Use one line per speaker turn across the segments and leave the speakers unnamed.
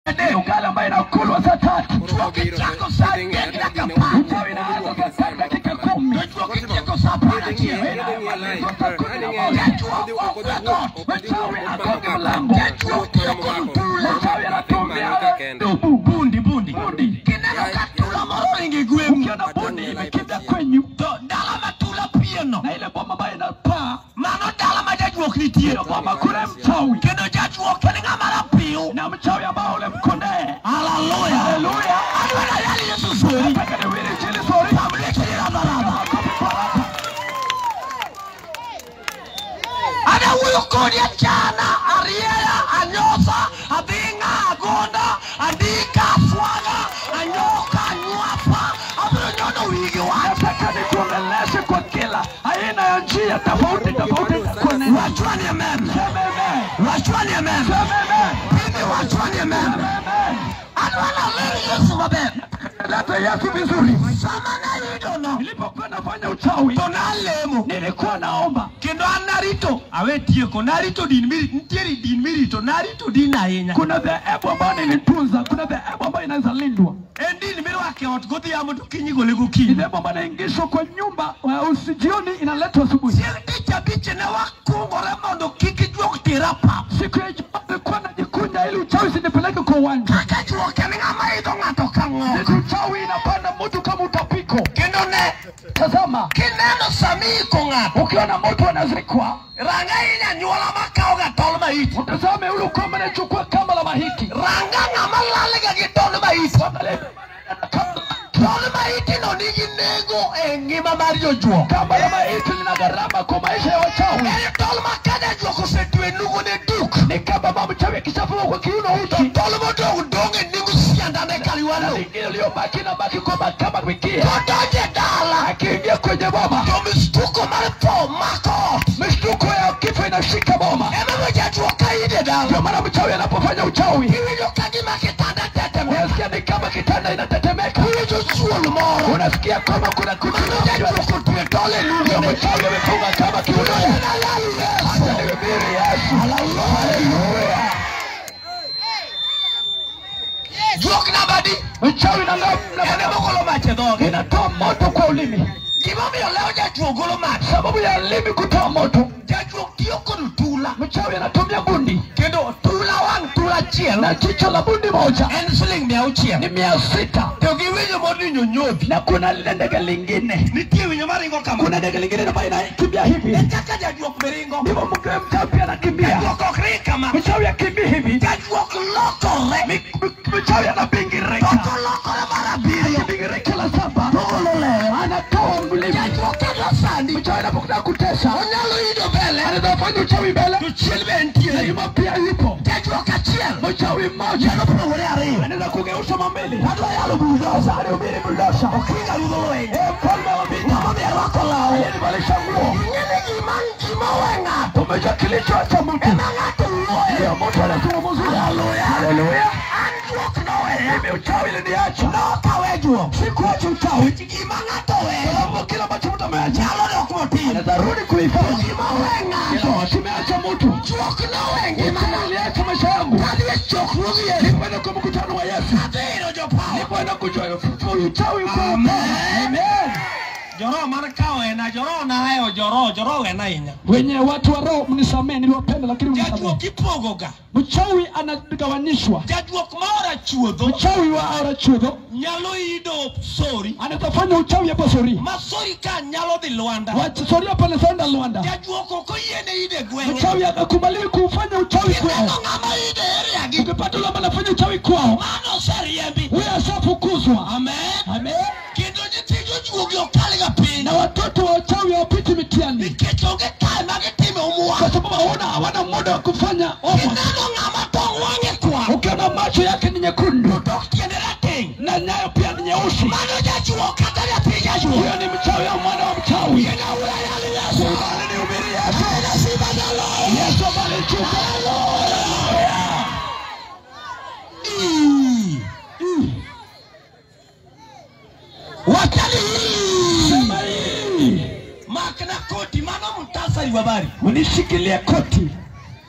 Ni ugali ambayo inakulwa saa tatu.
Chuo kichako saa nne dakika pa.
Uchawi inaanza saa tatu dakika kumi.
Chuo kichako saa pana chie.
Uchawi agonge mlango. Uchawi anatumia bundi bundi bundi.
Kineno katula moro ingi gwemu.
Ukiona bundi imekimbia kwenyu
To dala matula pieno.
na ile bomba ambayo inapaa
Mano dala ma jajuok nitie.
hiyo bomba, kuna mchawi
Kendo jajuok en ng'ama rapiyo.
na mchawi ambao ule mkondee.
Haleluya.
Haleluya.
Adwara yali Yesu sori.
Nataka niwili chini sori.
Pamle chini raba raba.
Makofi kwa raba.
adawuoyo kodi achana arieya anyosa adhing'a agonda andika aswaga anyoka anywafa abiro nyono wigi wach
Nataka nikuongeleshe kwa kila aina ya njia tofauti tofauti za kunena.
wachwani amen
Sema amen.
wachwani amen
Sema amen.
pini wachwani amen
Sema amen.
adwana leri yesu maber
Leta Yesu vizuri.
sama nayudono
Nilipokuwa nafanya uchawi
to nalemo
nilikuwa naomba
kendo an narito awe tieko narito din miri nitiere din mirito narito din ahinya
kuna dhehebu ambayo nilitunza, kuna dhehebu ambayo inaweza lindwa,
en din mirwake ot godhiambo to kinyi gole
ni
gokinyi
dhehebu ambayo inaingishwa kwa nyumba wa usijioni, inaletwa asubuhi.
chieng' tich abich ne wakungore mondo kik ijuok tira pap
Siku ya Ijumaa nilikuwa najikunja ili uchawi usinipeleke kwa uwanja.
kaka juok en ng'ama idho ng'ato ka ng'ok
Siku uchawi inapanda mtu kama utapiko.
kendo ne
Tazama,
kineno samiiko ng'ato
ukiona mtu anazikwa,
ranga inya nyuola makawoga tol maiti
utazame ule ukoma anachukua kamba la mahiti.
ranga ng'ama lalga gi tol maiti
Angalia,
tol maiti no nigi nengo e ngima mar jojuok
Kamba la mahiti lina gharama kwa maisha ya wachawi.
en tol ma ka jajuok osetwe nugo ne duk
Ni kama mama mchawi akishafungwa kwa kiuno
to
uchi,
tol modong' dong' e nengo siandane
na
kaliwalo
lingine iliyobaki inabaki kwa makamba wikia.
kodonje dala
Akiingia kwenye boma,
to mistuko mar tho mako ot
mishtuko ya kifo inashika boma.
ema jajuok ka ide dala
Ndio maana mchawi anapofanya uchawi,
iwinjo ka gima kitanda tetemo
unasikia ni kama kitanda inatetemeka,
iwinjo suol moro
unasikia kama kuna kitu
mano
kinajua
jajuok otwe tol e
ndio
nugo
mchawi amefunga kama kiuno. Acha nihubiri Yesu. Haleluya.
juok nabadi
Mchawi na ngam na
ene
maneno
mogolo mach e dhoge
inatoa moto kwa ulimi.
gimomiyo leo jajuok golo mach
Sababu ya ulimi kutoa moto,
jajuok tiyo kod tula
mchawi anatumia bundi
kendo tula wang' tula achiel
na jicho la bundi moja
en siling mia auchiel
ni mia sita
to gi winjo modinyo nyodhi
na kuna lile ndege lingine,
nitie winjo maringo kama
kuna ndege lingine ambayo inakimbia hivi,
e kaka jajuok miringo
ndivyo mke mchawi pia anakimbia.
jajuok ok ring kama
Mchawi akimbii hivi,
jajuok lokore
mi- mi- mchawi anabingirika,
toto lokore mar abiriyo
akibingirika la saba anatoa ulimi.
jajuok kendo sandi
Mchawi anapotaka kutesa
onyalo ido mbele
anaweza fanya uchawi mbele,
to chiel be
na
nitiere
nyuma pia yupo
jajuok achiel
mchawi mmoja
nyalo pogore ariyo
anaweza kugeuza mambili
adwa yalo bulldozer
anahubiri buldosa
okinga rudho lweny
Eh, mfalme wa vita
ng'ama be rwako law
aliyevalisha nguo
ing'ene gima gima we ng'ato
umeja kilichoacha mtu
ema ng'ato wuoye
ndio mtu anazungumzia haleluya
an juok noweya
mimi uchawi iliniacha
nokawe juok
sikuacha uchawi
gima ng'ato weyo
sababu kila ambacho mtu ameacha
nyalo dok motin
anaweza rudi kuifanya
gima we ng'ato
Kila kimeacha mtu
juok nowe ngimana
aliacha maisha yangu
kadhi e chokruog yesu
nikwenda kwa mkutano wa Yesu
adhi iro jopawa
nikwenda kujua uchawi kwa
Amen.
Amen
joroho man ka wena joroho naheyo joroho joroho wena ahinya
wenye watu wa roho mnisamee niliwapenda lakini mnisamee
jajuok ipogoga
mchawi anagawanyishwa
jajuok maora chuodho
mchawi wa aora chuodho
nyalo ido sori
anaweza fanya uchawi hapo sori
ma sori ka nyalo dhi lwanda
Wa- sori hapo anaenda Luanda
jajuok ok oyiene ide gweng'e
mchawi akakubaliwi kufanya uchawi
kineno
kwao
ng'ama ide eriagi
ukipata ule ambaye anafanya uchawi kwao
mano oseriembi
huyo ashafukuzwa
amen
Amen.
kendo nyithind ojuogi okalga piny
na watoto wa uchawi hawapiti mitihani
nikech onge kae ma gitime omwa
kwa sababu hawana hawana muda wa kufanya homework.
kineno ng'ama tong' wang'e kwa
ukiona macho yake ni nyekundu
dok tiende rateng'
na nyayo pia ni nyeusi
mano jajuok kata nyathi jajuok
huyo ni mchawi au mwana wa mchawi
kendo weyani yesu
Nihubiri Yesu.
Aina sifa na loyo.
Yesu amalichuka
Mm. Wachani hii.
sema hii
makna koti mano mutasari wa habari
unishikilie koti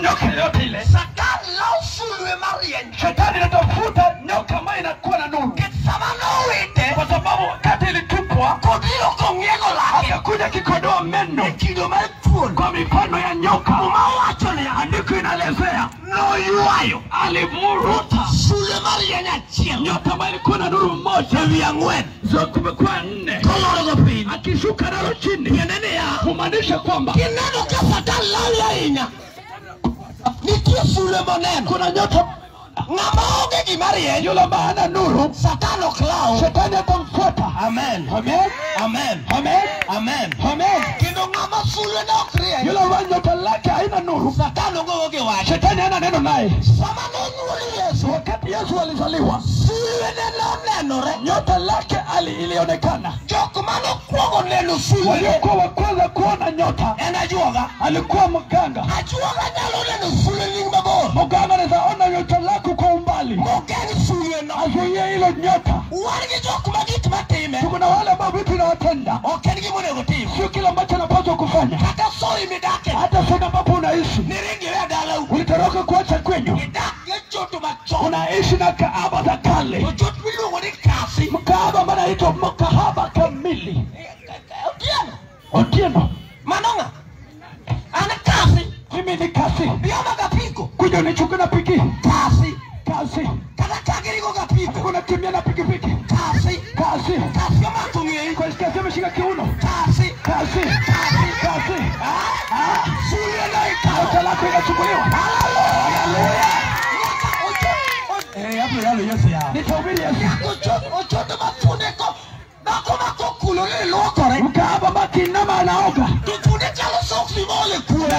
inakuwa na nuru
sama nowite
kwa sababu wakati ilitupwa
kobiro kong'iego lake
akakuja kikodoa meno
e kido mar thuol
kwa mifano ya nyoka
muma wacho ni
andiko inaelezea
noywayo
alivuruta
sule mar yien achiel
nyota ambayo ilikuwa na nuru mmoja
ewi ang'wen
zo kumekuwa nne
kolorogo piny
akishuka nalo chini
tiende niya
kumaanisha kwamba
kineno ka satan lali ahinya nitie sule moneno
kuna nyota
ng'ama onge gima rieny
yule ambaye hana nuru
satan ok law
shetani atamfuata
amen
amen
amen
amen
amen
amen
kendo ng'ama sulene ok rieny
yule ambaye nyota lake haina nuru
satan onge gi wach
shetani hana neno naye
sama nonyuol yesu
wakati yesu alizaliwa
sulene nonenore
nyota lake ali ilionekana
jok manokwongo neno sulene
waliokuwa wa kwanza kuona nyota
en ajuoga
alikuwa mganga
ajuoga nyalo neno suleni mabor
mganga anaweza ona nyota lako kwa umbali
mogeng suleno
azuie hilo nyota
wan gi jok ma gik matime
tuko na wale ambao vitu inawatenda
ok en gimonego tim
sio kile ambacho anapaswa kufanya
kaka soi midake
hata sehemu ambapo unaishi
niringiwe dalau
ulitoroka kuacha kwenyu
idak gi choto machon
unaishi na kaaba za kale
ochot miluongo ni kasi
mkaaba ambaye anaitwa mkahaba kamili
otieno
otieno
mano ng'a an kasi
mimi ni kasi
bioma gapiko
kuja unichukue na piki
kasi
kasi
kata chagirigo gapiko
kunakimbia na pikipiki
kasi
kasi
kasi omako ng'eyi
kwa kasi ameshika kiuno
kasi
kasi
kasi
kasi
Ah, suleno ikawo
nyota lako inachukuliwa
nyaka ochot eh hapo yalo yesu ya
nitahubiri yesu
ochot ochot mafundeko dhako makokulore luokore
mkaaba makinama anaoga
to funde chalo soksi mole kuore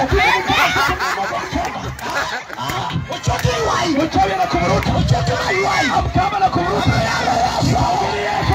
ochot iwayi
mchawi anakuvuruta
ochot maywayi
mkaaba anakuvuruta nitahubiri yesu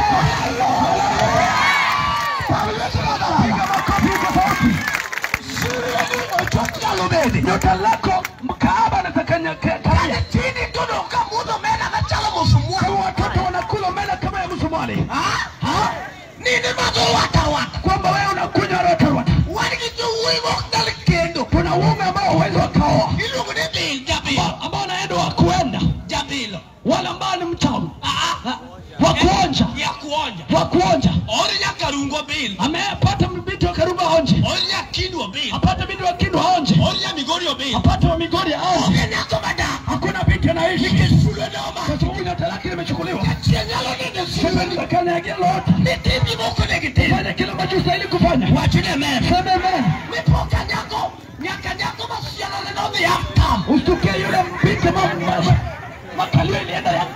piga makofi tofauti
suleni ochot nyalo bede
nyota lako mkaaba anatakanya
kane
kaya
tini tudo ka mudho mena gachalo mosumwa
kama watoto wanakula mela kama ya msumari
nini madho wata wata
kwamba wewe unakunywa rotarota
wan gi jowuoyi mok dal kendo
kuna uume ambao huwezi wakaoa
iluongo ni bil jabilo
ambao unaenda wa kuenda
jabilo
wale ambao ni mchawi
Ah, ah.
wa kuonja
ya kuonja
wa kuonja
ori nyaka rungo bil
amepata mbiti wa karuba onje
ori nyakindwa bil
apate binti wa kindu aonje
ori nyamigorio bil
apate wa migori aonje
onge nyako madak
hakuna binti anaishi
sulwenoma
kwa sababu nyota lake limechukuliwa
achie nyalo nene sulweni
sebendakanyagia lolote
nitimi moko negitim
fanya kile ambacho ustahili kufanya
wachine men
seme amen
mipoka nyako nyaka nyako masialone nodhi aftam
ustukie yule binti mama makalio ilienda ya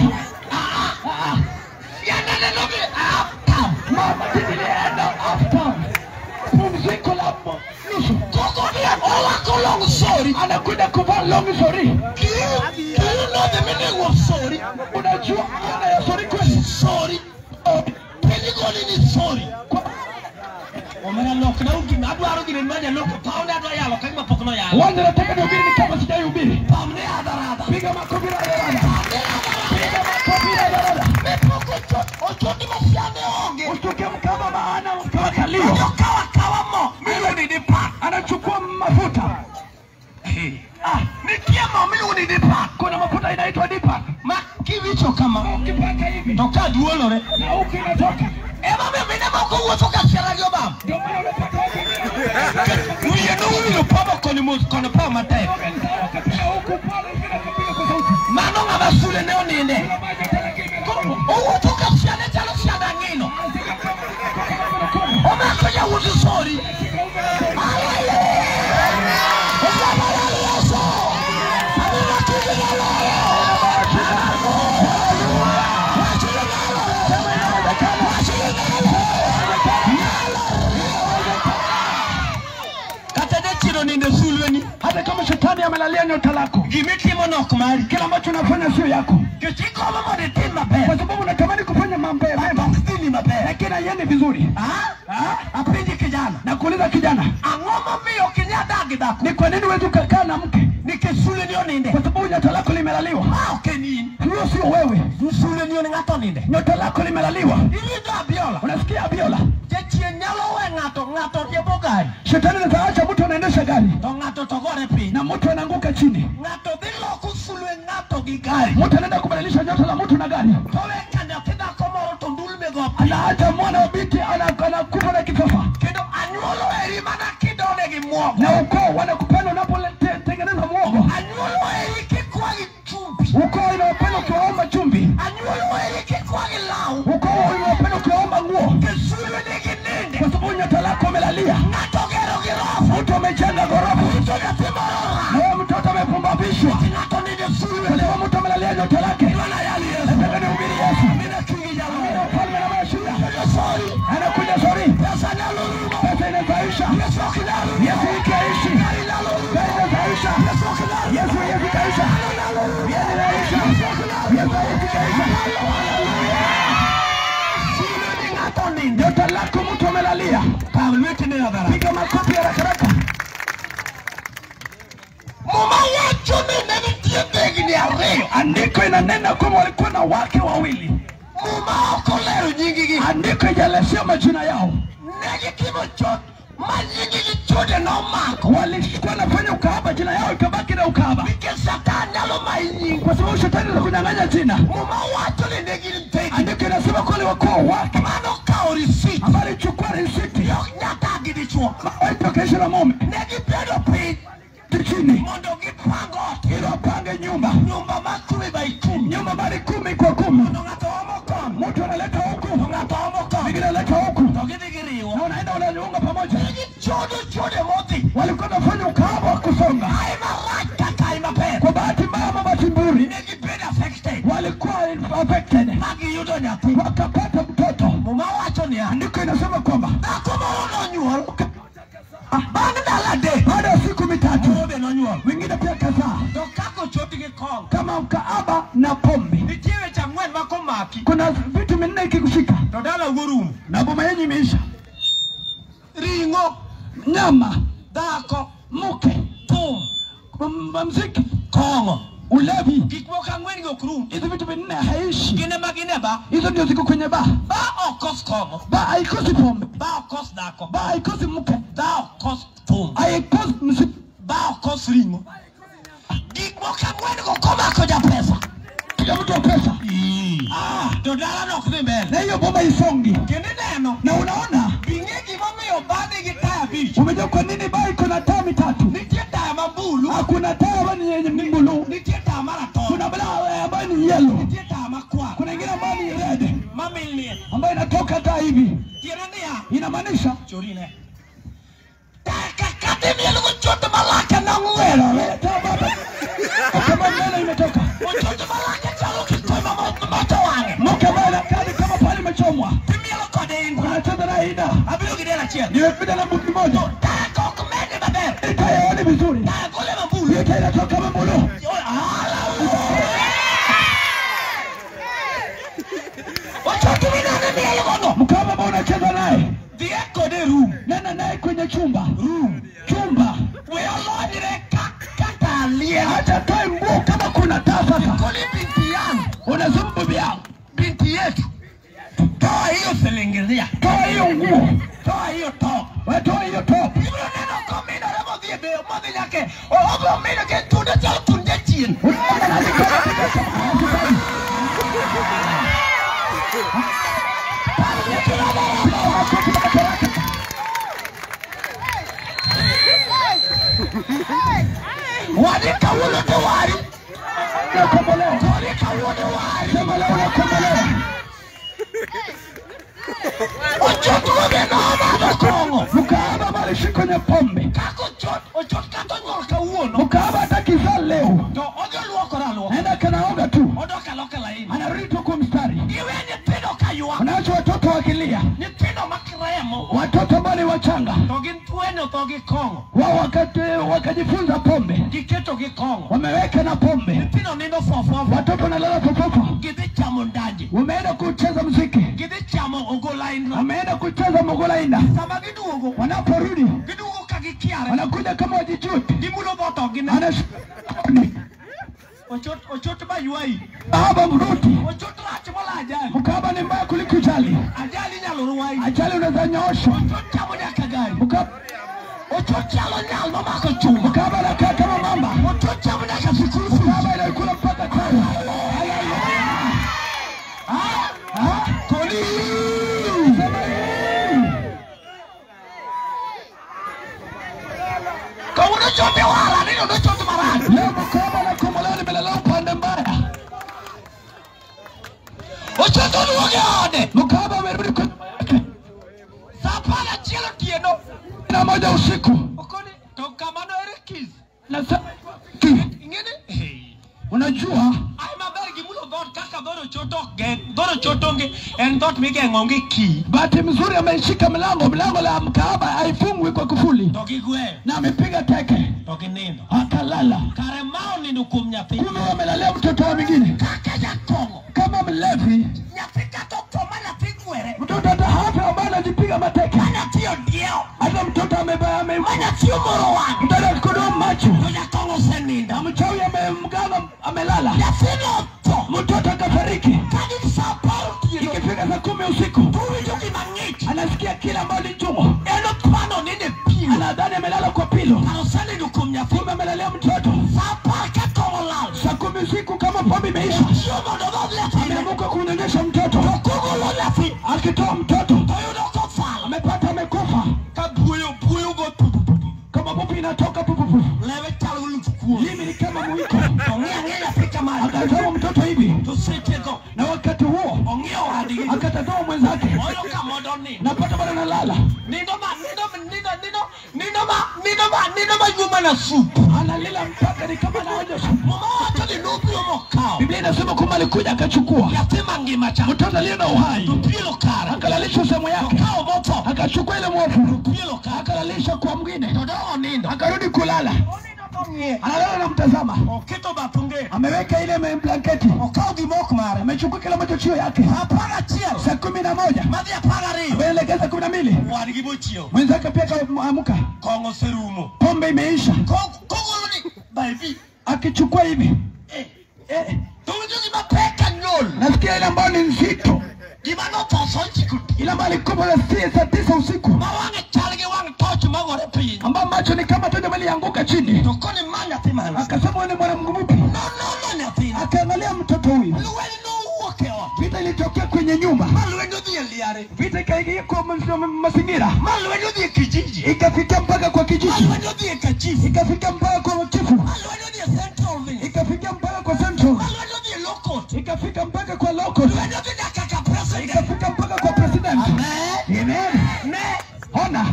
sianane nodhi aftam
mama ilienda after pumziko la mo- nusu
kokodia orwako long sori
anakuja kuvaa long sorry
kiunodhi mining'o sori
unajua maana ya sorry kweli
sori pinyigoni ni sori omera lokna ugima adwaro gini maja loko paune adwa yalo kagima pok noyalo
Wanda nataka nihubiri ni kama sijaihubiri.
pamne adharada
Piga makofi na dada. Piga makofi na dada.
mepoko ochoti masiane onge
Ustuke mkama maana mkama kalio.
ojokawakawa mo miluoni ni pak
Anachukua mafuta.
Ah, nitie mo miluoni ni pak
Kuna mafuta inaitwa dipa.
ma kiwicho kama
Ukipaka hivi
to ka duolore
na huku inatoka.
ema miyo mine moko wuotho ka siara gi obam
Ndio maana unapata watu wengine.
wiye nowilo pamo koni mos kono pa matek
Wakapiga huku pale hivi na kapiga kwa sauti.
mano ng'ama sule ne oninde
Kuna maji yake imetoka.
owuotho ka siane chalo siada ng'ino omako jawuoth sori kata jachiro ninde sulweni
Hata kama shetani amelalia nyota lako,
gimitimo nok mari
kila ambacho unafanya sio yako,
kichikomo mondo itim maber
kwa sababu unatamani kufanya mambo mema,
ok dhini maber
lakini haiendi vizuri.
Ah? Ah? apenji kijana
Na kuuliza kijana,
ang'o momiyo ok inya dagi dhako
ni kwa nini huwezi ukakaa na mke?
nikech suleni oninde
Kwa sababu nyota lako limelaliwa.
ma ok en in
Huyo sio wewe,
suleni on ng'ato oninde
nyota lako limelaliwa.
iwinjo abiola
Unasikia Abiola?
jachien nyalo we ng'ato ng'ato riembo gari
Shetani anaweza acha mtu anaendesha gari
to ng'ato to gore piny
na mtu anaanguka chini,
ng'ato dhi loko sulwe ng'ato gi gari
mtu anaenda kubadilisha nyota la mtu na gari,
to
mwana wa binti ana- anakufa na kifafa
kendo anyuolo eri mana kidone gi muogo
na ukoo wanakupenda unapotengeneza mwogo
anyuolo eri kikwa gi chumbi
ukoo inawapenda ukiwaomba chumvi
anyuolo eri kikwa gi law
ukoo inawapenda ukiwaomba nguo
kisulu nigi ninde
kwa sababu nyota lako umelalia
ng'ato gero gi rofu
mtu amejenga ghorofa
to nyathi morora
na huyo mtoto amepumbavishwa
ng'ato nigi sulu
kwa sababu mtu amelalia nyota lake
Bwana yali Yesu
nataka nihubiri yesu
mina kingi jalo
Amina, ufalme na mashuhuda
sorry
anakuja sori
pesa nyalo rumo
pesa inazaisha
Yesu okidalo
yesu ikiaishi
gari nyalo rumo
gari inazaisha
Yesu okidalo
yesu yesu kaisha vieni naisha yesu yesu kaisha
sulu ni ng'ato ninde
nyota lako mtu amelalia
kaw lweti ne adhara
piga makofi haraka haraka
muma wacho ni ne nitie dhegni ariyo
andiko inanena kwamba walikuwa na wake wawili
muma ok olero nying-gi
andiko ijalesea majina yao
ne gitimo chot ma nying-gi chode nomako
walikuwa nafanya ukahaba jina yao ikabaki na ukahaba
nikech satan nyalo mayi nying
kwa sababu shetani anakunyang'anya jina
muma wacho ni ne gin dhegi
andiko inasema kwale wakoo wake
mano kawo risit
ambayo alichukua risiti
nyaka gi dichuo
waitokesha na mume
ne gibedo piny
chini
mondo gipang ot
ili wapange nyumba
nyumba ma kumi by kumi
nyumba mali kumi kwa kumi
mondo ng'ato omo kon
mtu analeta huku
to ng'ato omo kon
mwingine analeta huku
to gidhi giriwo
na unaenda unaniunga pamoja
ne gichodo chode modhi
walikuwa nafanya ukahaba wa kusonga
ai marach kaka ai maber
kwa bahati mbaya ama bahati nzuri
ne gibedo affected
walikuwa affected
ma giyudo nyathi
wakapata mtoto
muma wacho niya
andiko inasema kwamba
dhako moro nonyuol bang' ndalo adek
baada ya siku mitatu
moro be nonyuol
wengine pia kadhaa
to kaka ochop gi kong
kama ukahaba na pombe
nitie weche ang'wen ma komaki
kuna vitu minne ikikushika
to dala wuorumo
na boma yenyu imeisha
ring'o
nyama
dhako
mke
thum
m- mziki
kong'o
ulevi
gik moko ang'wen gi ok rum
hizi vitu vinne haishi
gine ma gine ba
hizo ndio ziko kwenye baa
ba ok kos kong'o
baa haikosi pombe
ba ok kos dhako
baa haikosi mke
ba ok kos thum
haikosi mziki
ba ok kos ring'o gik moko ang'wen go komako japesa
kila mtu wa pesa
Ah, to dalano ok dhi mbele
na hiyo boma isongi
kendo ineno
na unaona
ing'e gimomiyo bade gi taya abich
umejua kwa nini baa iko na taa mitatu
nitie taya mabulu
hakuna taa ambayo ni yenye mbulu
nitie taya maratong
kuna bala ambayo ni yellow
nitie taya makwar
kuna ingine ambayo ni red
mamilnie
ambayo inatoka taa hivi
tiende niya
inamaanisha
chorine taya kakati mielgo choto malake nong'werore
taa baba kama mbele imetoka
ochoto malake chalo kitoma moto wang'e
mke ambaye anakaa ni kama pale imechomwa
timielo kode in
unacheza na ina
abiro gi del achiel
nimepita na mtu mmoja
taya ka ok mede maber
taa yaoni vizuri
taya gole mabulu
hiyo taa inatoka mbulu
ochoto minane mielgono
mkama ambao unacheza naye
dhie kode rum
nena naye kwenye chumba
rum
chumba
we olonyre ka kata liel
acha toe nguo kama kuna taa sasa
koli binti yangu
unasema bibi yangu
binti yetu toa hiyo silingiria
toa hiyo nguo
toa hiyo top
watoa hiyo top
ibiro neno kominore modhi e beyo modhi nyake obiro mido ke tunde chal tunde chien
unaona nalikuwa katika chumba
wadi kawuono to wari
unakombolewa
kodi kawuono wari
sema leo unakombolewa
ochotuo be nomadho kong'o
mkaaba ambaye alishi kwenye pombe
kako ochot ochot kata onyuol kawuono
mkaaba hata kizaa leo
to odhi oluokore aluoka
naenda kanaoga tu
odok aloka laini
anarudi tu kwa mstari
iwe nyithindo kaywa
wanaacha watoto wakilia
nyithindo makiremo
watoto ambao ni wachanga
to gin tuenyo to gi kong'o
wao wakati wakajifunza pombe
giketo gi kong'o
wameweka na pombe
nyithindo nindo fofofo
watoto wanalala popopo
gidhi chamo ndaje
wameenda kucheza mziki
gidhi chamo ogolain
wameenda kucheza mogolaina
sama giduogo
wanaporudi
giduogo ka gikiare
wanakuja kama wajijuti
gimulo boto gi ne
anashoni
ochot ochot ba ywayi
baba mruti
ochot rach mola ajali
mkaba ni mbaya kuliko ajali
ajali nyalo ruwayi
ajali unaweza nyooshwa
ochot chamo nyaka gari
Mkaba-
ochot chalo nyal mamako chuma
mkaba anakaa kama mamba
ochot chamo nyaka sikul fees
mkaba inakula mpaka tano
Ah,
koli sema
Mtoto oluonge ode.
mkahaba amerudi kwa
Saa apar gachiel otieno.
na moja usiku
Okoni to kamano ere kis.
na saa ki
Ing'eni? Hey.
unajua
Ai maber gimulo dhot kaka dhot ochoto ok geng'. Dhot ochotonge en dhot migeng'onge ki.
bahati mzuri ameishika mlango mlango la mkahaba haifungwi kwa kufuli
To gigweyo.
na amepiga teke
To ginindo.
akalala
Kare ma onindo kuom nyathi.
kumbe wamelalia mtoto wa mwingine
Kaka jakong'o.
kama mlevi
Nyathi kata otho ma nyathi gwere.
mtoto hata hata ambaye anajipiga mateke
Ma nyathi odieo.
hata mtoto amebaya ame
Ma nyathi omoro wang'.
mtoto akikodoa macho
To jakong'o osenindo.
na mchawi amemganga amelala
Nyathino otho.
mtoto akafariki
Kagin sa apar otieno.
ikifika saa kumi usiku
Owinjo gima ng'ich.
anasikia kile ambayo ni chungu
En opano ninde pilo.
anadhani amelala kwa pilo
Kare osenindo kuom nyathi.
kumbe amelalia mtoto
Sa apar ka kong'o olal.
saa kumi usiku kama pombe imeisha
Chiemo mondo odhodh nyathine.
ameamuka kunyonyesha mtoto
Kogolo nyathi.
akitoa mtoto
Toyudo kofal.
amepata amekufa
Ka buoyo buoyo go pupupupu.
kama pupu inatoka pupupu
Lewe chalo luth kuon.
limi ni kama mwiko
Ong'i ang'e nyathi kamano.
akatazama mtoto hivi
To setego.
na wakati huo
Ong'iyo wadgi.
akatazama mwenzake
Oyo ka mondo nindo.
napata bado nalala
Nindo ma nindo ma nindo nindo nindo ma nindo ma nindo ma nyuma na sup.
analila mpaka ni kama naoja
Mama wacho ni nobiro mokao.
biblia inasema kwamba alikuja akachukua
Nyathi mangima cha.
mtoto aliye na uhai
To pielo kare.
akalalisha sehemu yake
Okawo motho.
akachukua ile mwovu
Pielo kare.
akalalisha kwa mwingine
To dogo nindo.
akarudi kulala
Onindo to ng'iye.
analala na mtazama
Oketo bath onge.
ameweka ile me- blanketi
Okawo gimok mare.
amechukua kila moja chio yake
Apar achiel.
saa kumi na moja
Madhi apar ariyo.
ameelekeza kumi na mbili
Wadgi bochiewo.
mwenzake pia kaamuka
Kong'o oserumo.
pombe imeisha
Ko- Kogolo ni baby.
akichukua hivi
Eh.
eh,
To winjo gima pek ka nyol.
nasikia ile ambayo ni nzito
Gima nothoso chiko.
ile ambayo alikuwa saa tisa- saa tisa usiku
Ma wang'e chal gi wang' toch magore piny.
ambayo macho ni kama toja malianguka chini
To koni ma nyathi man.
akasema huyu ni mwanamgu mpi
No, no, no, nyathina.
akaangalia mtoto huyu
Lweny nowuok e ot.
vita ilitokea kwenye nyumba
Ma lweny odhi e liare.
vita ikaingia kwa mas- mazingira
Ma lweny odhi e kijiji.
ikafika mpaka kwa
Ma
kijiji
lweny odhi e kachifu.
ikafika mpaka kwa chifu
Ma lweny odhi e central village.
ikafika mpaka kwa central
Ma lweny odhi e lokot.
ikafika mpaka kwa local
Lweny odhi nyaka ka president.
ikafika mpaka kwa president
Amen.
Amen.
Ne.
ona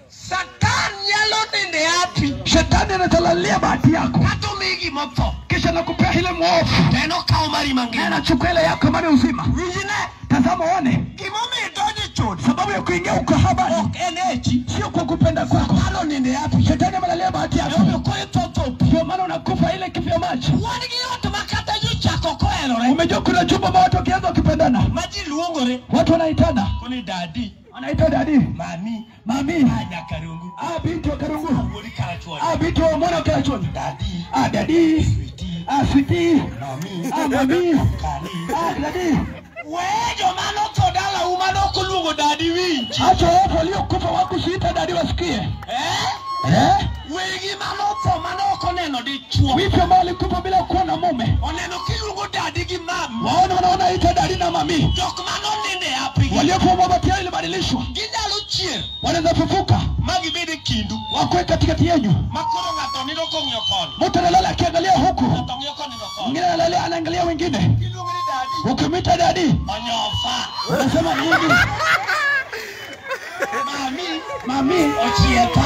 Satan nyalo ninde api.
shetani anatalalia bahati yako
Kata omiyi gimotho.
kisha nakupea ile mwovu
To en okawo mari
na
mangima.
anachukua ile yako mali uzima
Winjne.
tazama one
Gimomiyo idonjo e chode.
sababu ya kuingia ukahabani
Ok en echi.
sio kwa kupenda kwako
Dhano ninde api.
shetani amelalia bahati yako
Emomiyo koro itho pi.
ndio maana unakufa ile kifya macho
Wan gi ot ma kata jochako koherore.
umejua kuna chumba ambao watu wakianza wakipendana
Ma ji luongore.
watu wanaitana
Koni dadi.
wanaita dadi
Mami.
mami
Ah, nyakarungu.
ah binti wa karungu
Wuodi karachuonyo.
ah binti wa mwana wa karachoni
Dadi.
ah dadi
Sweetie.
ah switi
Mami.
ah mami
Kali.
ah dadi
Wee joma notho dala uma nokoluongo dadi winji.
acha wapo waliokufa wakusiita dadi wasikie
Eh?
eh
Wegi manotho manok oneno dichuo.
wipi ambao walikufa bila kuwa na mume
Oneno kiluongo dadi gi mami.
waona wanaona ita dadi na mami
Jok manoninde api.
waliokuwa mabati yao ilibadilishwa
Ginyalo chier.
wanaweza fufuka
Ma gibed e kindu.
wakwe katikati yenyu
Ma koro ng'ato nindo kong'iyo koni.
mtu analala akiangalia huku
Ng'ato ng'iyo koni no koni.
mwingine analala anaangalia wengine
Kiluongo ni dadi.
ukimwita dadi
Onyofa.
unasema nini
Mami.
mami
Ochieka.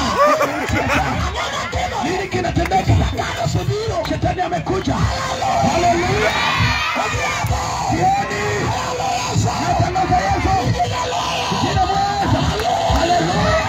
nini kinatendeka shetani amekuja haleluya jioni natangaza yesu jina mweza haleluya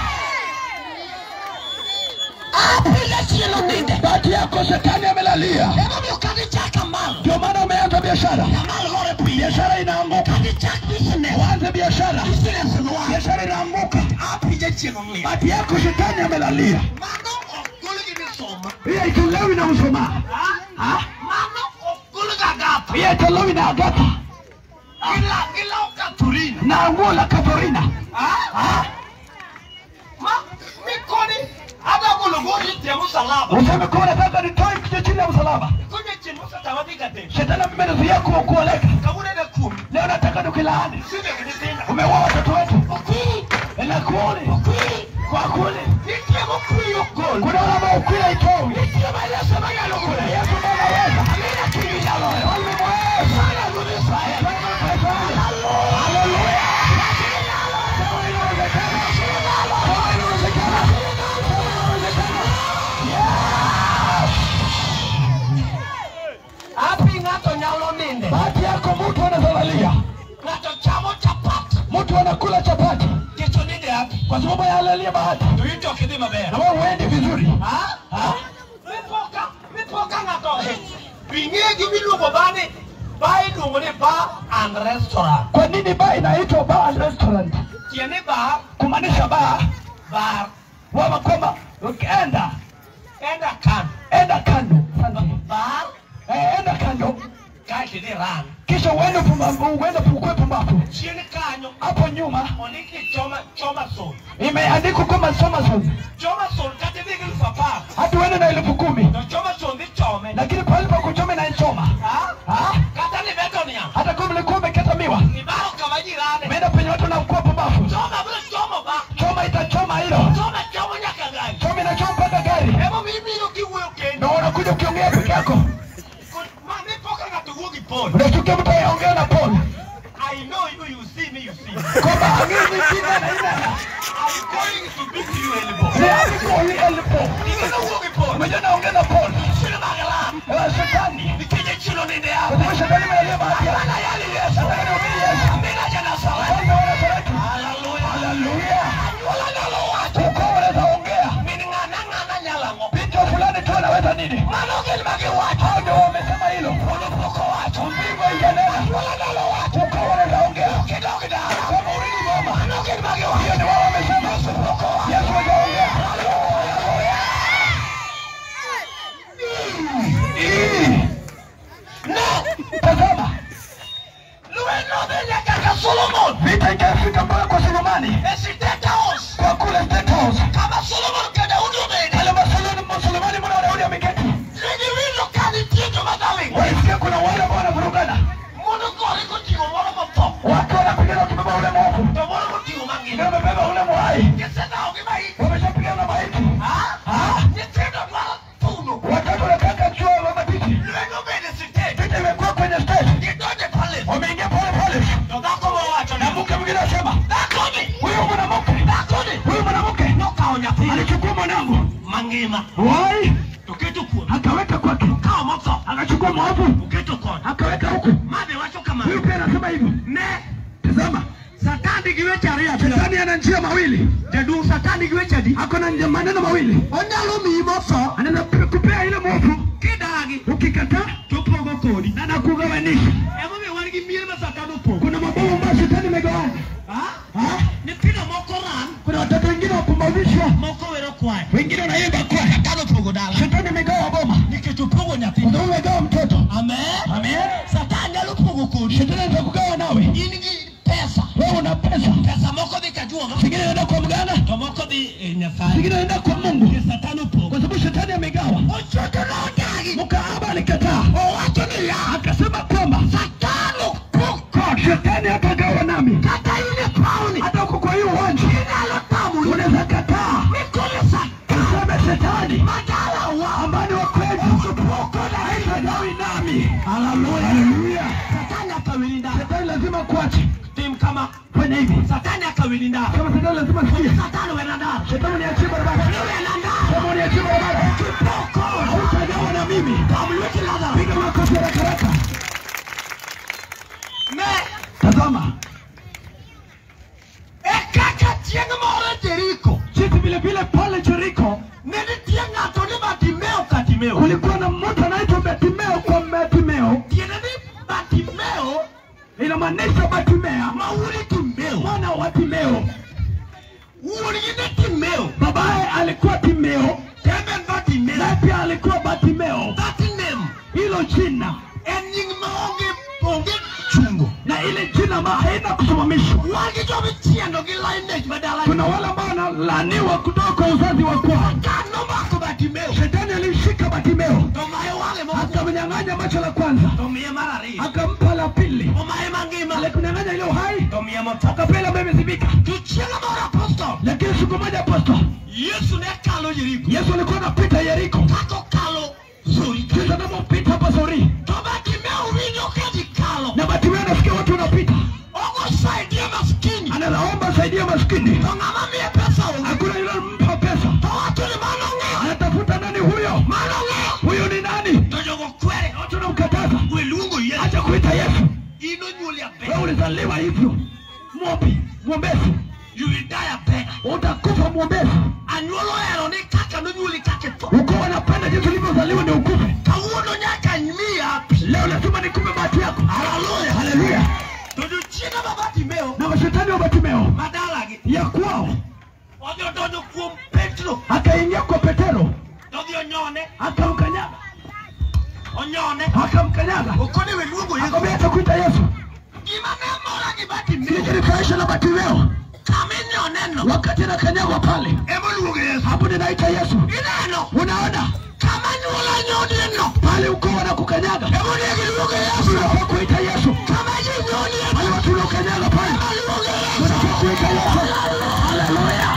Apile chielo ninde.
bahati yako shetani amelalia
Emomiyo kadichaka mal.
ndio maana umeanza biashara
Mal gore piny.
biashara inaanguka
Kadichak business.
uanze biashara
Business nwa.
biashara inaanguka
Apije chielo ninde.
bahati yako shetani amelalia
Mano ogol gi misoma.
hiyo itolewi na mshumaa
Ah? Mano ogol ga gapa.
hiyo itolewi na agata
Gila gila okaturina.
na nguo la katorina
Ah? Ma mikoni ada golo goli te musalaba.
useme kuwa nataka nitoe kichwa chini ya msalaba
Kunye chini musatawadhi gate.
shetani amemezuia ku- kuoleka
Kabune na kumi.
leo nataka tukilaani
Sime kidisina.
umeua watoto wetu
Okui.
inakuoni
Okui.
kwa kule
Ikie mokui okol.
kuna wale ambao ukila itowi
Ikie maelezo magalo
kuna
kule.
yesu anaweza
Amina kimi nyaloyo.
Falme mweza.
Sana gudi Israel.
Falme mweza. yako mtu anazalalia,
ng'ato chamo chapat
mtu anakula chapati
nikech oninde hapi
kwa sababu yalalia bahati,
to in to ok idhi maber
na wewe huendi vizuri.
Ha? Ha? mipoka mipoka ng'ato ing'e gimiluongo ba ni ba iluongo ni bar and restaurant
Kwa nini baa inaitwa bar and restaurant?
tiende bar
Kumaanisha baa
bar
wama kwamba ukienda
enda kando
enda kando, Asante.
bar
Eh, enda kando
kaeto idhi ran
kisha uende pumbavu, uende ukwe pumbavu.
chien kanyo
Hapo nyuma
ondiki choma choma sol
imeandikwa kwamba soma zone,
choma sol kata idhi gi elfu apar
hata uende na elfu kumi
to choma sol dhi chome
lakini pale pa kuchoma inaichoma
Ha?
Ah,
kata ni beto niang
hata kama ulikuwa umekata miwa
ibaro kama jirani
umeenda penye watu wanakuwa pumbavu,
choma bro chomo ba
choma itachoma hilo,
choma chomo nyaka gari
choma inachoma mpaka gari,
emo mibiro kiwuoyo kendo
na unakuja ukiongea peke yako,
ma mipoka ng'ato wuo gi pol
unashtukia mtu anaongea na Paul
I know you, you see me, you see me.
kwamba angini jina na inana
I'm going to beat you elbow.
ni alikoli elpo,
Ingeno wuo gi pol.
umejua naongea na Paul
Chino magala.
Eh, shetani
Nikije chino ninde
kwa
hapa.
sababu shetani imealia bahati yako.
Bana yali Yesu.
Nataka nihubiri Yesu.
Amina jana sawa.
Kwanza wana Nazareti.
Hallelujah.
Haleluya.
Wala nalo watu.
Ukoo unaweza ongea
Mini ng'ana ng'ana nyala ngo.
picha fulani tu anaweza nini?
Mano gin magi wacho.
Hao ndio wamesema hilo.
Poko wacho.
Mbingu haijanena.
Wala nalo wacho.
Ukoo wanaweza ongea.
Kidogo dara.
Kama ulini mama.
Mano gin magi
Hiyo
wacho.
ni wao wamesema. Yesu hajaongea. Ii. Tazama,
Lueno de nyaka ka Solomon.
vita ikafika mpaka kwa Solomoni
E State House.
kwa kule State House.
Kama Solomon ka Daudi obede.
Pale Masoloni- Solomoni mwana wa Daudi ameketi.
Nigiwinjo ka nitie joma dhaling'.
Walisikia kuna wale ambao wanavurugana.
Mondo gore koting'o moro motho.
Watu wanapigana wakibeba ule mwovu.
To moro moting'o
Ndio
mangima.
wamebeba ule mwai.
Gisedhawo gi maiti.
Wameshapigana na maiti.
Ha?
Ah.
Nyithindo dwaro thuno.
Watatu wanataka chuo wa matiti.
Lweny obede sitede.
Vita imekuwa kwenye stage.
Gidonje palace.
Wameingia pole pole.
To dhako mowacho
Na
ni
mke mwingine anasema,
dhakoni.
huyu mwanamke,
Dhakoni.
huyu mwanamke
Nokawo nyathi
alichukua mwanangu.
mangima.
Wai,
Oketo kuome.
akaweka kwake.
Okawo motho.
Akachukua mwovu,
Oketo koni.
akaweka huku.
Mabe wacho
Huyu
kamano.
pia anasema hivyo.
Ne.
Tazama,
Satan gi weche ariyo achiel.
shetani ana njia mawili.
Jaduong' Satan gi weche adi?
Ako na njia- maneno mawili.
Onyalo miyi motho.
Anaweza pe- kupea ile mwovu,
Kidagi.
ukikataa
Topogo kodi.
na nakugawanisha.
Emomiyo wan gi mier ma Satan opogo.
Kuna mabomu ambayo shetani imegawanya.
Ha?
Ah,
Nyithindo moko ran,
Kuna watoto wengine wapumbavishwa,
moko wero kwayo.
wengine wanaimba kwaya.
Satan opogo dala.
Shetani imegawa boma,
Nikech opogo nyathi.
ndio umegawa mtoto.
Amen.
Amen.
Satan nyalo pogo kodi.
Shetani anaweza kugawa nawe.
In gi pesa.
Wewe una pesa,
Pesa moko dhi ka juoga.
zingine inaenda kwa mganga,
To moko dhi ir Nyasaye.
zingine inaenda kwa Mungu,
Nikech Satan opogo.
kwa sababu shetani amegawa.
Ochoto nodagi.
Mkaaba alikataa,
Owacho niya.
akasema kwamba
Satan opogo.
shetani hatagawa nami,
Kata in e pawni.
hata uko kwa hiyo uwanja
Inyalo tamo ni.
unaweza kataa
Nikole Satan.
useme shetani
Madala wa.
ambaye ni wa kweli hatagawi nami. Haleluya!
Satan akawili ndani.
Shetani lazima kuache
Tim kama.
fanya hivi.
Satan akawili ndani.
Kama shetani lazima sikia,
Satan wena ndani.
shetani niachie barabara,
Wena ndani.
kama uniachie barabara,
Kipoko.
hautagawa na mimi.
Pamlweti Lazarus.
Piga makofi haraka haraka.
Ne.
Tazama
E kaka chieng' moro Jeriko.
jinsi vile vile pale Jeriko
Ne nitie ng'ato ni Batimeo Katimeo.
kulikuwa na mtu anaitwa Betimeo kwa Betimeo,
Tiende ni Batimeo
inamaanisha Batimea,
ma wuodi Timeo.
mwana wa Timeo.
Wuodgi ne Timeo.
Babaye alikuwa Timeo,
Tembe en Batimeo.
naye pia alikuwa Batimeo.
That name
Hilo jina
en nying maonge onge chungo.
na ile jina ma haina kusimamishwa.
Wan gi joma ichiendo gi lineage madala.
Kuna wale ambao wanalaaniwa kutoka kwa uzazi wa kwao.
Satan nomako Batimeo.
Shetani alimshika Batimeo
To maye wang'e moko.
akamnyang'anya macho la kwanza,
To miye mar ariyo.
akampa la pili,
Omaye mangima.
alikunyang'anya ile uhai,
To miye motho.
akapea ile ambayo imezibika.
To chieng' moro apostol.
Lakini siku moja apostol
Yesu ne kalo Jeriko.
Yesu alikuwa anapita Yeriko,
Kaka okalo Zuri.
kisha anapopita hapa Sori,
To Batimeo winjo ka ji kalo.
na Batimeo anasikia watu wanapita,
Ogosaidia maskini.
anaomba saidia maskini,
To ng'ama miye pesa onge.
hakuna yule mpa pesa,
To wacho ni mano ng'eyo.
anatafuta nani huyo,
Mano ng'eyo.
huyo ni nani?
To jogo kwere.
Watu wanamkataza,
We luongo Yesu.
acha kuita Yesu.
in onyuoli a
wewe
beggar.
ulizaliwa hivyo mwombi mwombezi
You will die a beggar.
utakufa mwombezi
Anyuola ohero ni kaka nonyuoli kaka itho.
uko wanapenda jinsi ulivyozaliwa ni ukufe
Kawuono nyaka imiya pi.
leo lazima nikupe bahati yako
Hallelujah.
haleluya
To jochiega ma Bartimeo
na mashetani wa batimeo
madalagi
ya kwao
odhi odonjo kuom Petro
akaingia kwa petero
todhi onyone
akamkanyaga
onyone
akamkanyaga
okone we luongo Yesu.
akamwambia atakuita yesu
Gima ne mora gi Bartimeo
nijilifurahisha na batimeo
kaminyoneno
wakati anakanyagwa pale
emoluongo Yesu.
hapo ninaita yesu
Ineno
unaona
kama nyuola nyodieno
pale uko wanakukanyaga
emonegi luongo Yesu.
unafaa kuita yesu
Kama ji nyodieno
pale watu unaokanyaga pale
luongo Yesu.
unafaa kuita yesu haleluya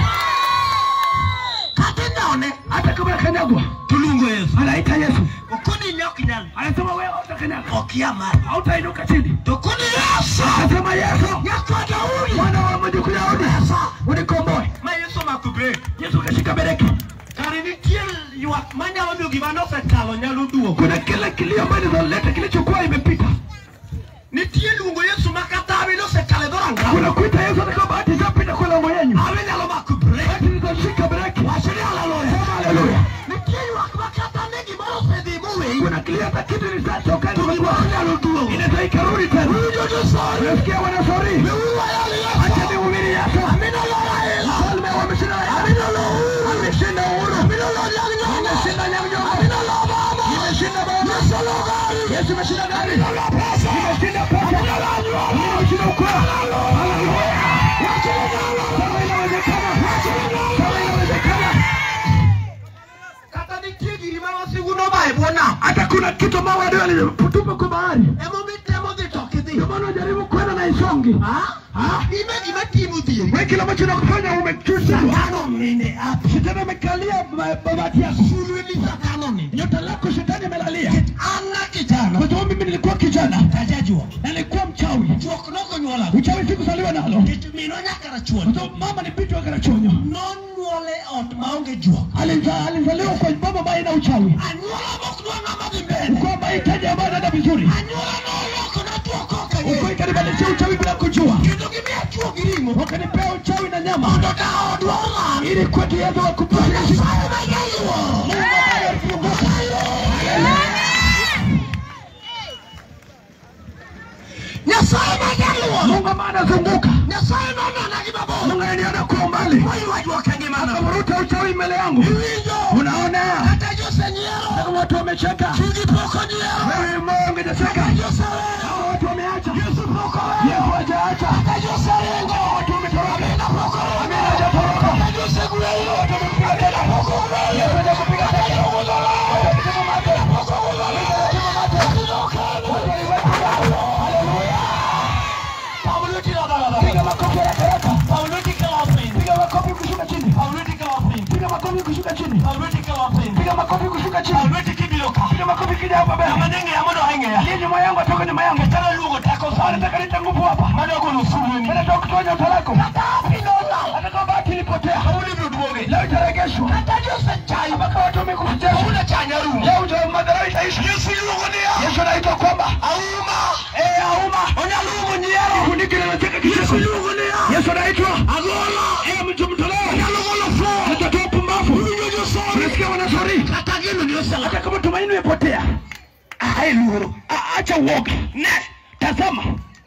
Kata inyone
hata kama akanyagwa
tuluongo Yesu.
anaita yesu
Okoni ne ok nyal.
anasema wewe hautakanyaga
Okia malo.
hautainuka chini
To koni Yesu.
akasema yesu
Nyakwa Daudi.
mwana wa mjukuu Daudi unikomboe
Ma Yesu omako brek.
yesu akashika bereki
Kare nitie ywak manyalo miyo gima nosekalo nyalo duogo.
kuna kile kilio ambacho inaleta kilichokuwa imepita
Nitie luongo Yesu ma kata awi nosekalo e dhoranga.
kuna kuita yesu hata kama bahati ishapita kwa lango yenyu
Awi nyalo mako brek.
basi nitashika bereki
Wachni haleluya.
Sema haleluya
Nitie ywak ma kata ne gimoro osedhi moweyi.
kuna kilio hata kitu nitachoka
To gimoro nyalo duogo.
inaweza ikarudi tena
Winjo josori.
unasikia wanasori
Miuru ayali
acha
Yesu.
nihubiri yesu
Amina lola Yesu.
mfalme wa mishinda
Amina lo uhuru.
ameshinda uhuru
Amina lo nyang'nyongo.
ameshinda nyamnyongo
Amina lo baba.
imeshinda baba
Yesu lo gari.
yesu imeshinda gari
Amina lo pesa.
imeshinda pesa
Amina lo nyuola.
imeshinda ukoo haleluya
Wachni nyalo.
kama inawezekana kama inawezekana
Kata nitie giri ma wasigu noba e bwo nam.
hata kuna kitu ambao wadai walitupa kwa bahari
Emomitemo dhi to ok idhi.
ndio maana unajaribu kwenda na isongi
Ah? Ime gima timo dhieri.
wewe kile ambacho nakufanya umechuja
Satano mine api.
shetani amekalia ba- babati yako
Sulweni satano mine.
nyota lako shetani amelalia
An na kijana.
kwa sababu mimi nilikuwa kijana
Tajajuok.
na nilikuwa mchawi
Juok nokonyuola.
uchawi sikuzaliwa nalo
Nikech minwa nyaka
kwa
rachuon.
sababu mama ni binti wa karachonyo
Nonyuole e ot maonge juok.
Aliza- alizaliwa kwa baba ambaye ina uchawi
Anyuola mokdwa ng'ama dhi mbele.
kwa mahitaji ambayo anaenda vizuri
Anyuola noloko na juok ok
uko
ang'eyo.
ikanibadilisha uchawi bila kujua
Kendo gimiya juok gi ring'o.
wakanipea uchawi na nyama
Mondo ka odwa ong'am.
ili kwetu yetu wakupata
Nyasaye ma jayuo. Nyasaye ma jaluo.
Mungu ambaye anazunguka
Nyasaye nonona gi mabor.
Mungu ananiona kwa umbali
Oywa juok e ngimana.
akavuruta uchawi mbele yangu
Iwinjo.
unaona
Kata josenyiero.
Kama watu wamecheka
Chugi pok onyiero.
wewe Mungu hajacheka
Joseweyo.
Hawa watu wameacha
Yesu pok oweyo.
Yesu hajaacha
Kata joseringo.
Hawa watu wametoroka
Amina pok oweyo.
Amina hajatoroka
Kata josegweyo. Amina pok oweyo.
Yesu hajakupiga
Kata
teke
joguzola.
Hajapigana mate.
Amina pok oweyo. Kata jokeno.
Haleluya
Paulo tira dala.
piga makofi haraka haraka
Paulo tikala piny.
piga makofi kushuka chini
Paulo tikala piny.
piga makofi kushuka chini
Paulo tikala piny.
piga makofi kushuka chini
Paulo tikibiro ka.
piga makofi kija hapa mbele
Amanenge amodo aing'eya.
aliye nyuma yangu atoka nyuma yangu
Tara luongo tako sana.
anataka nita nguvu hapa
Madogo sulweni.
anataka kutoa nyota lako
Kata apinola.
anataka bahati ilipotea
Paulo ibiro duoge.
leo itaregeshwa
Kata josechai.
mpaka watu wamekufutia
Paulo chanya rumo.
leo ndio madhara itaisha
Yesu iluongo niya.
Yesu anaitwa kwamba
Auma.
eh auma
Onyalo umo nyiero.
funike na nataka
Yesu
kicheko
iluongo niya.
Yesu anaitwa
Agola.
eh mtu mtoleo
Onyalo golo flo.
atatoa pumbavu
Iwinjo josori.
unasikia wanasori
Kata gino ni osela.
hata kama tumaini imepotea ai luoro A- acha uoga ne tazama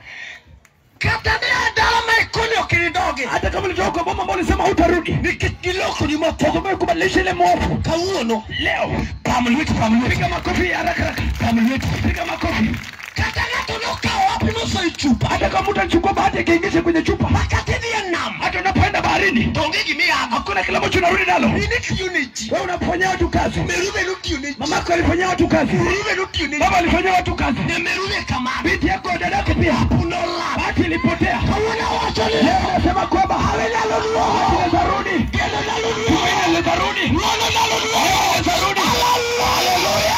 Kata ni adala ma ikoni okinidoge.
hata kama ulitoka kwa boma ambao ulisema hutarudi
Nikech giloko ni moto.
tazama kubadilisha ile mwovu
Kawuono.
leo
Pam lweti pam lweti.
piga makofi haraka haraka
Pam lweti.
piga makofi
Kata ng'ato nokawo apimoso e chupa.
hata kama mtu anachukua bahati akiingisha kwenye chupa
Makati dhi e nam.
hata unapoenda baharini
To onge gimiyago.
hakuna kile ambacho unarudi nalo
Ini tiyo ne ji.
wewe unafanyia watu kazi
Merube notiyo ne ji.
mamako alifanyia watu kazi
Merube notiyo ne ji.
baba alifanyia watu kazi
Ne merube kamano.
binti yako dada yako pia
Punola.
bahati ilipotea
Kawuono wacho ni.
leo nasema kwamba
Awe nyalo duogo.
bahati inarudi
Kendo nyalo duogo.
tumaini litarudi
Ng'wono nyalo duogo.
litarudi
Haleluya.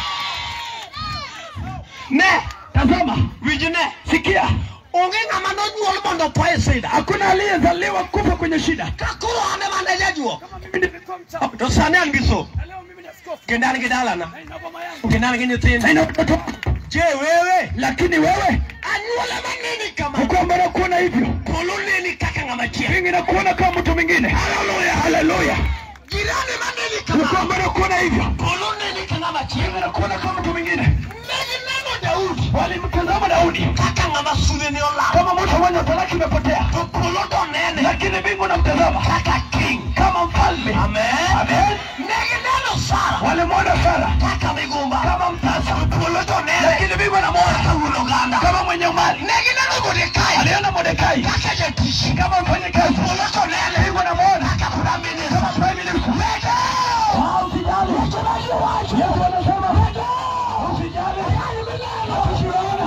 Ne.
tazama
Winj ne.
sikia
Onge ng'ama nonyuol mondo po e sida.
hakuna aliyezaliwa kufa kwenye shida
Ka koro an ema ne jajuok.
mimi nimekuwa mchawi
To sani an gi so.
na leo mimi ni askofu
Kendo an gi dalana.
na ina boma yangu
Kendo an gi nyithindo.
na ina watoto
je wewe
lakini wewe
anyuola manini kama
kwamba nakuona hivyo
polo neni kaka ng'ama chielo
mingi nakuona kama mtu mwingine haleluya haleluya
jirani maneni
ni
kama
kwamba nakuona hivyo
polo neni ka ng'ama chielo
mingi nakuona kama mtu mwingine
negineno daudi
walimtazama daudi
kaka ng'ama sulene olal
kama mtu mwenye talaki imepotea
to polo to nene
lakini mbingu namtazama
kaka king
kama mfalme
amen
amen
negineno sara
walimwona sara
kaka migumba
kama mtasa
to polo to nene
lakini mbingu anamwona
kaka wuon oganda
kama mwenye mali
negineno modekai
aliona modekai
kaka jatich
kama mfanyakazi
polo to nene
mbingu anamwona
kaka prime minister
kama prime minister Ah, usijali. Yesu anasema usijali. Usione.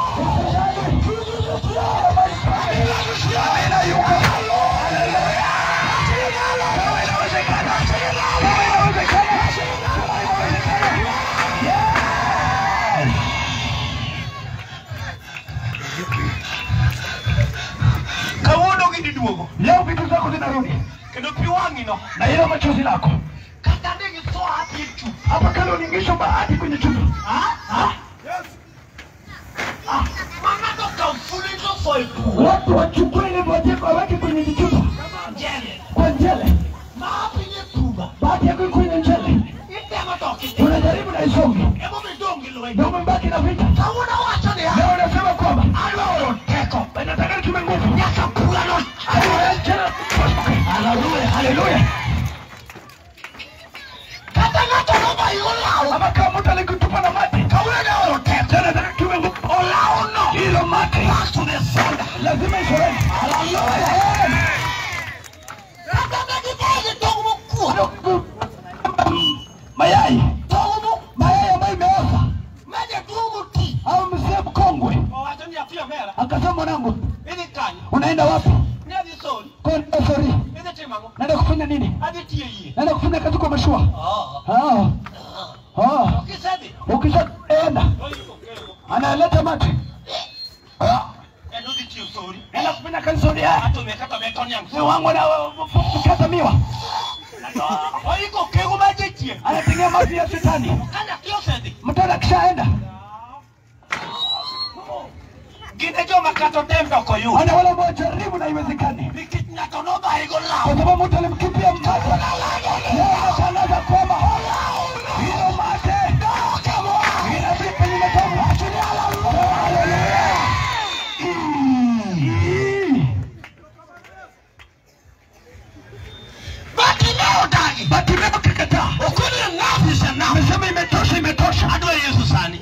Usijali. Amina, yuko. Haleluya. Kama inawezekana. Kama inawezekana. Kama inawezekana. Yes.
kawuono gini duogo
Leo vitu zako zinarudi
kendo pi wang'ino
na hilo machozi lako
kata negi tho hati e chupa
hapa kale uningisho bahati kwenye chupa
mang'ato kaw fuli to tho e pu
watu wachukue ile boteko waweke kwenye vichupa
jele
kwa njele
ma pinye puma
bahati yako iko kwenye njele
itemo to kiti
unajaribu na isonge
emo midong' gi lweny
na umebaki na vita
kawuono wacho ni
leo unasema kwamba
aloro teko
nataka nitume nguvu
nyaka purano
haleluya haleluya
kata ng'ato nobayo law
ama kama mtu alikutupa na mate
kawuono ne oro teko
tena nataka tume nguvu
olawo no
hilo mate
pasto ne sonda
lazima isoreni
kata negi bogi tong' mokuo
mayai
tong' mo
mayai ambayo imeoza
meje tuo moti
au mzee mkongwe
owacho ni apiyo mera
akasema mwanangu
idhi kanyo
unaenda wapi
ni adhi sori
kwenda sori
idhi timo ang'o
naenda kufanya nini
adhi tiyo yie
naenda kufanya kazi kwa mashua
Oo.
ah. ah.
kisedhi
ukishaenda
oiko kego
analeta mate ah.
en udhi tiyo sori
naenda kufanya kazi sori haya
atome kaka be ton yang
mzee wangu na kukata miwa
oiko kego maje chien
anategea maji ya shetani
kanya tiyo sedhi
mtoto akishaenda
gine joma kato dem doko yu
ana wale ambao jaribu na iwezekani
nikech ng'ato nobayigo law
kwa sababu mtu alimkipia mtoto leo anatangaza kwamba hilo mate inazidi penye matomo Haleluya. Mm.
batimeo dagi
Batimeo kakataa
okoni enough is enough
amesema imetosha imetosha
adwa yesu sani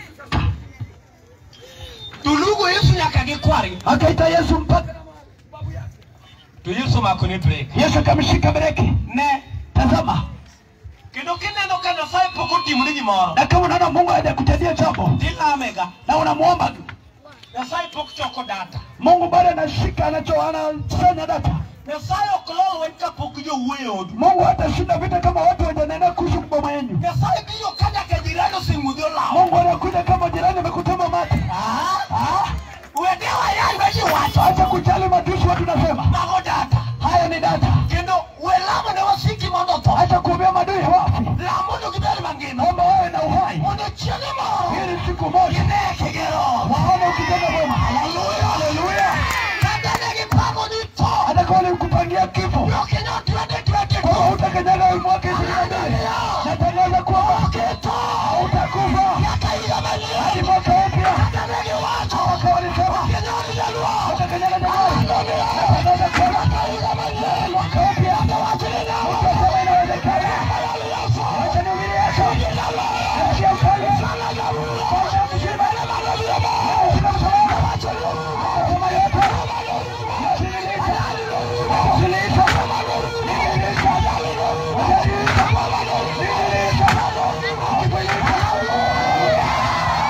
tulugo yesu nyaka gi kwari
akaita yesu mpaka
to yesu omako ne brek
yesu akamshika breki
ne
tazama
kendo kineno ka nyasaye pok otimoni gimoro
na kama unaona mungu hajakutendea jambo
tilamega
na unamwomba
nyasaye pok choko data
mungu bado anashika anacho anafanya data
nyasaye ok lol wen kapok jowuoyo e odu
mungu hatashinda vita kama watu wajanena kuhusu boma yenu
nyasaye biro ka nyaka jirani oseng'udhi olawo
mungu anakuja kama jirani amekutema mate Ah,
wedewa yalwe ji wacho
acha kujali matusi watu nasema
mago data
haya ni data
kendo we lamo ne wasiki mondo otho
acha kuombea madui wafu
lam mondo gibed mangima
naomba wawe na uhai
mondo chienge moro
ili siku moja
gine kigero
waone ukitenda boma
Haleluya.
haleluya
kata ne gipango ni tho
hata kama walikupangia kifo
okinyo twende twende
kwamba hutakanyaga mwaka ishirini na mbili natangaza kwamba hautakufa
nyaka higa manyien
hadi mwaka mpya
kata ne giwacho
mwaka walisema
okinyo ni jaluo
hutakanyaga Januari natangaza kwamba mwaka mpya utasema inawezekana acha nihubiri Yesu achia ufalme Bwana mzima Sina msalaba Sema yote Nasililiza Nasililiza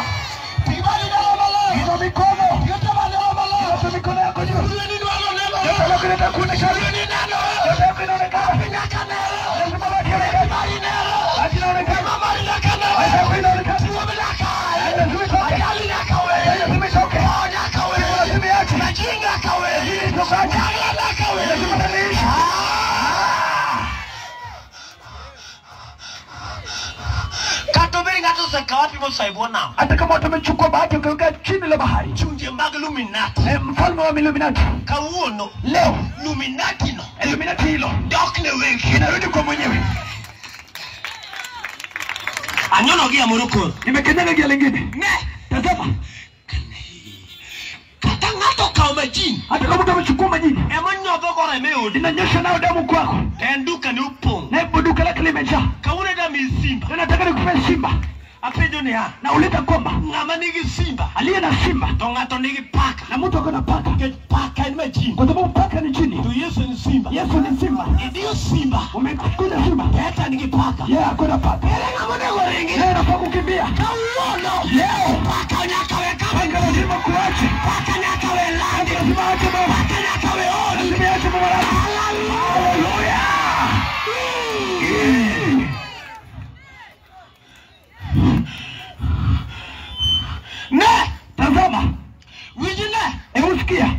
Inua mikono. Inua mikono yako juu.
bahati mosaibu nam
hata kama watu wamechukua bahati wakaweka chini la bahari
chunje mag luminati
Eh, mfalme wa Illuminati
kawuono
leo
luminati no
Illuminati hilo
dok ne wegi
inarudi kwa mwenyewe
anyono gi amoro koro
nimekenyaga gia lingine
ne
tazama
kata ng'ato okawo majini
hata kama mtu amechukua majini
ema nyodho go remo e odi
inanyosha nayo damu kwako
to en duka ne opong'
na hivyo duka lake limejaa
kawuono da mi simba
na nataka nikupee simba
apenjo niya
nauliza kwamba
ng'ama nigi simba
aliye na simba
to ng'ato nigi paka
na mtu ako na paka
nikech paka en majini
kwa sababu paka ni chini
to yesu en simba
yesu ni simba
idiyo simba
umekuja simba
peta nigi paka
yeye ako na paka
ere ng'ama onego ringi
yeye anafaa kukimbia
kawuono
leo
paka nyaka we kama
paka lazima kuache
paka nyaka we landi
lazima ache baba
paka nyaka we odi
lazima ache baba lake haleluya
ne
tazama
winji ne
hebu sikia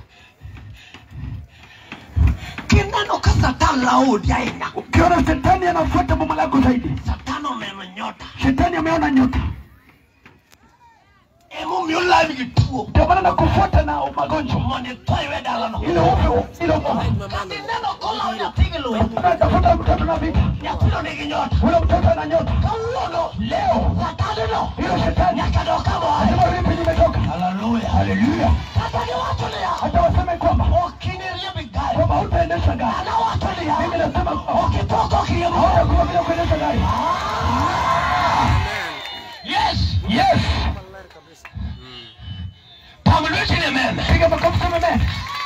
kineno ka satan laodi ahinya
ukiona shetani anafuata boma lako zaidi
satan oneno nyota
shetani ameona nyota
emomiyo lawi gi tuo
ndio maana nakufuata na magonjwa
mondo itho iwe dalano
ile upe ile upe
kati neno kolawo nyathi gi luwe
unatafuta mtoto na vita
nyathino nigi nyota
ule mtoto ana nyota
kawuono
leo
satanino
ile shetani
nyaka dok kamoa
lazima ulipe nimetoka
haleluya
haleluya
kata giwacho niya
hata waseme kwamba
okiniriembi gari
kwamba hutaendesha gari
anawacho niya
mimi nasema
okitoko okiriembo
hautakuwa bila kuendesha gari
yes
yes
pam lweti ne meme
piga makofi kama mimi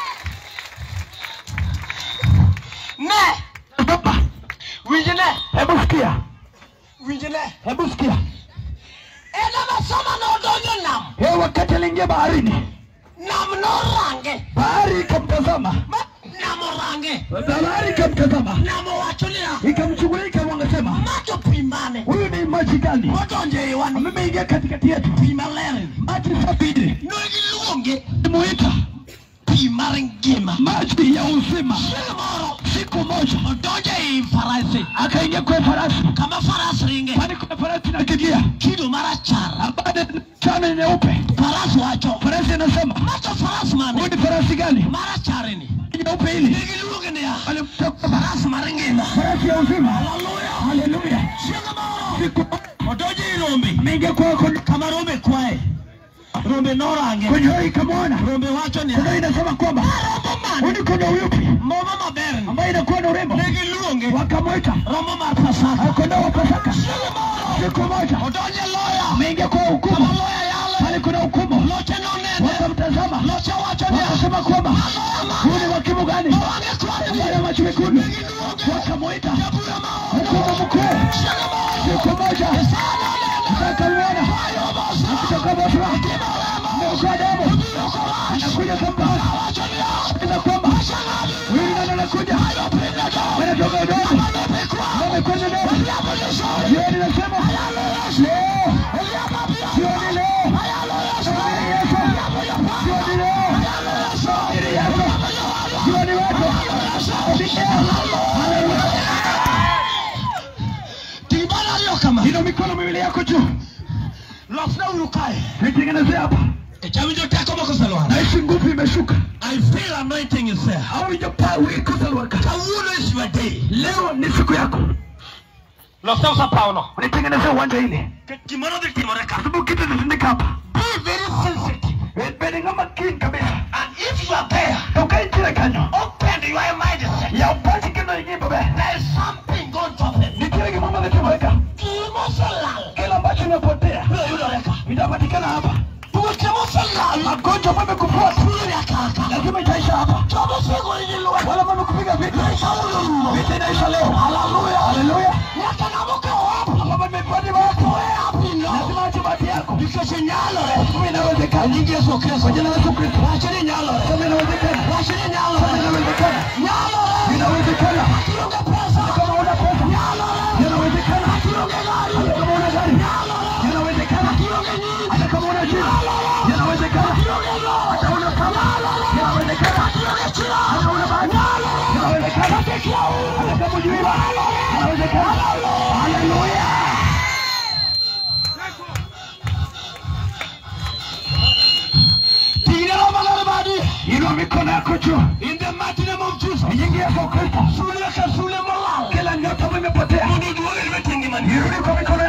ne
baba
winji ne
hebu sikia
winji ne
hebu sikia
en amasoma nodonjo nam
yeye wakati aliingia baharini
nam norange
bahari ikamtazama
Ma- nam orange
bahari ikamtazama
nam owacho niya
ikamchukulia ikamwangasema
macho pi mane
huyu ni maji gani
modonjo e iwani
amemeingia katikati yetu
pi maler
maji sabini
nogiluonge
muita
pi mar ngima
maji ya uzima
chieng' moro
siku moja
odonjo ei farasi
akaingia kwa farasi
kama faras ringe
kwani kuna farasi nakimbia
kido marachar
ambaye chana nyeupe
faras wacho
farasi anasema
macho faras
huyu
mane
ni farasi gani
maracharni
nyeupe hili
negiluonge niya
alimtoka
faras mar ngima
farasi ya uzima
haleluya
haleluya
chieng' moro
siku
odonjo ei rombe
ameingia kwako
kama rombe kwaye rombe norange
kwenye hoi ikamwona
rombe wacho ni
kuna inasema kwamba huyu ni kondo yupi
moma maber
ambaye inakuwa na urembo
negiluonge
wakamwita
rombo mar pasaka
kondoo wa pasaka
chieng' moro
siku moja
odonjo e loya
ameingia kwa
kama
hukumu
loya yale
pale kuna hukumu
loche nonene
wakamtazama
loche wacho niya
wakasema kwamba huyu ni wakimu gani
owange kwani
ambaye macho mekundu
negiluonge
wakamwita
jabura maono
hukumu mkuu
chieng' moro
siku moja akamwona kutoka Bosra ameokoa damu anakuja kwamba na kwamba huyu ni nani anakuja anatoka udongo amekwenda damu jioni nasema leo jioni leo jioni Yesu jioni leo jioni Yesu jioni wako haleluya
tibana ariyo kama
ina mikono miwili yako juu
losna uru kae
nitengenezea hapa
echawinjo teko mokoselwar
naishi nguvu imeshuka
i feel anointing is there
au ijapaa wikosalwaka
kawuono is your day
leo ni siku yako
losna usapawno
unitengenezea uwanja ile
gimoro dhi timore ka
sababu kitu kitendeka hapa
be very sensitive
bende ng'ama kin kabisa
and if you are there
ukainchire kanyo
open your mindset
ya upachi kendo ingi babe
there is something going to happen
nitie gimama natimoreka
gimoselal
kila ambacho inapotea
biro yudore ka
itapatikana hapa
tuoche moselal
magonjwa ambayo amekufuata
biro yakaka
lazima itaisha hapa
jomo segoni lweny
wala mamekupiga vita vita inaisha leo haleluya haleluya
nyaka ng'amokawo wapo
ambapo nimepati watu
apino
lazima ache bahati yako
nikech nyalore
kama inawezekana
nying yesu kristo
kwa jina la Yesu Kristo
wache ni nyalore
kama inawezekana
wache ni
kama
nyalore
inawezekana
nyalore
inawezekana
kionge pesa
kama una pesa
nyalore
inawezekana
kionge gari
hata kama una gari
nyalore
inawezekana
kionge nyinyi
hata kama una jina inawezekana
kionge lo
hata una kama inawezekana
kionge chira
hata una bahati inawezekana hata kama ujui inawezekana haleluya Yesu Kristo,
Sule ka sule molal.
kila nyota ambayo imepotea
Mundu duoge limetingi mani.
irudi kwa mikono